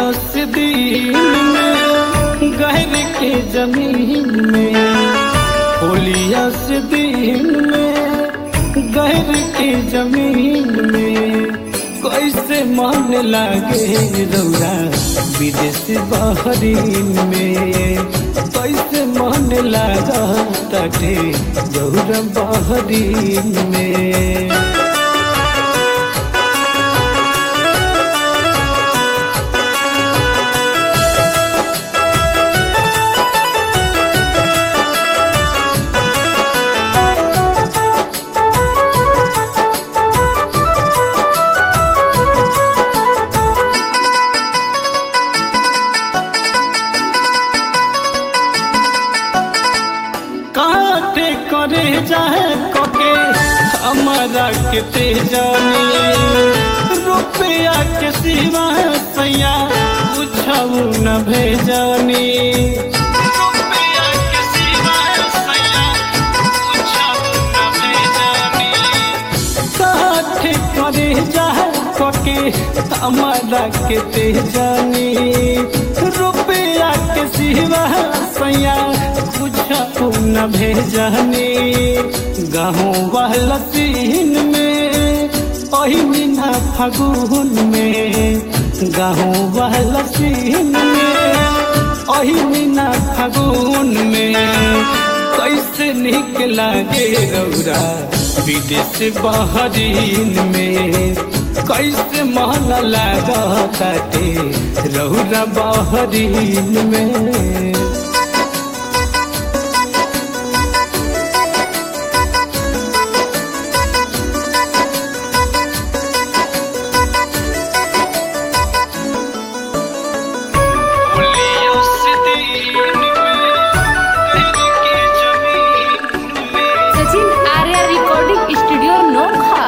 holiest दिन में गहर के जमीन में होलियस दिन में गहर के जमीन में कैसे मन लागे रौरा विदेश बहरीन में कैसे मन लागा तटे रौरा बहरीन में काटे करे जाए कोके हमारा के तेजानी रुपया के सिवा सैया पूछऊ न भेजानी रुपया के सिवा सैया पूछऊ न भेजानी काटे करे जाए कोके हमारा के तेजानी रुपया के सिवा सैया पूछू न भेजनी गहूँ वाला सीन में ओही मीना फगुन में गहूँ वाला सीन में ओही मीना फगुन में कैसे निक लागे रौरा विदेश बहरीन में कैसे मन लागा ताटे रौरा बहरीन में सचिन आर्या रिकॉर्डिंग स्टूडियो नोखा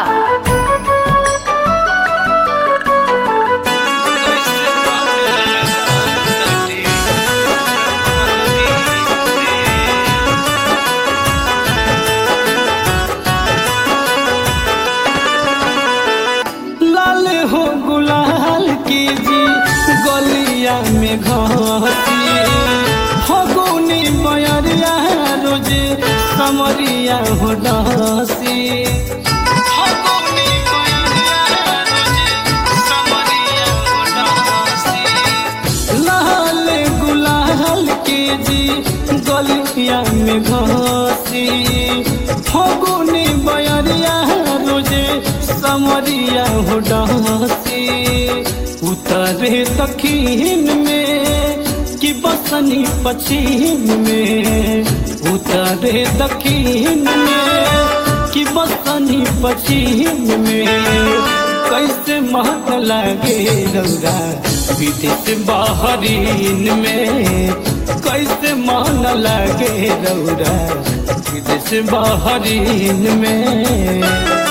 लाल हो गुलाल की जी गलिया में घसी फगुनी बयरिया रोज समरिया हो डसी फगुनी बयरिया रोज समरिया हो डसी लाल गुलाल के जी गलिया में घसी फगुनी बयरिया रोजे समरिया हो डसी उतरे दखीन में कि बसनी पश्चिम में उतरे दखीन में कि बसनी पश्चिम में कैसे महक लागे रौरा विदेश बहरीन में कैसे मन लागे रौरा विदेश बहरीन में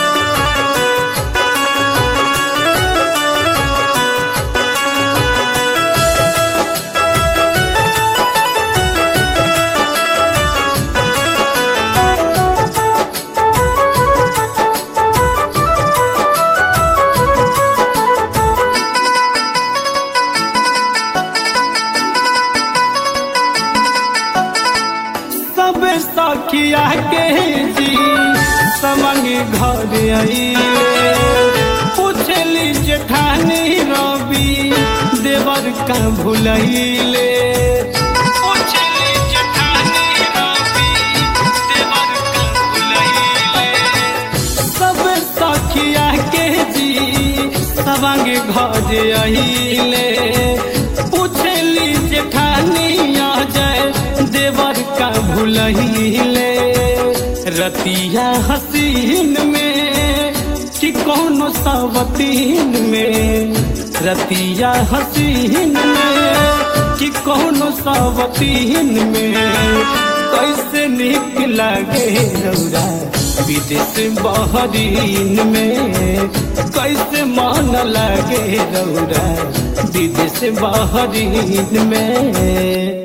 सब सखिया के जी समंग घर आइले पूछली जेठानी रवि देवर का भुलैले पूछली जेठानी रवि देवर का भुलैले सब सखिया के जी सबंग घर आइले पूछली जेठानी आ जाए देवर का भुलहिले रतिया हसीन में कि कौनो सवतीन में रतिया हसीन में कि कौनो सवतीन में कैसे निक लागे रौरा विदेश बहरीन में कैसे मन लागे रौरा विदेश बहरीन में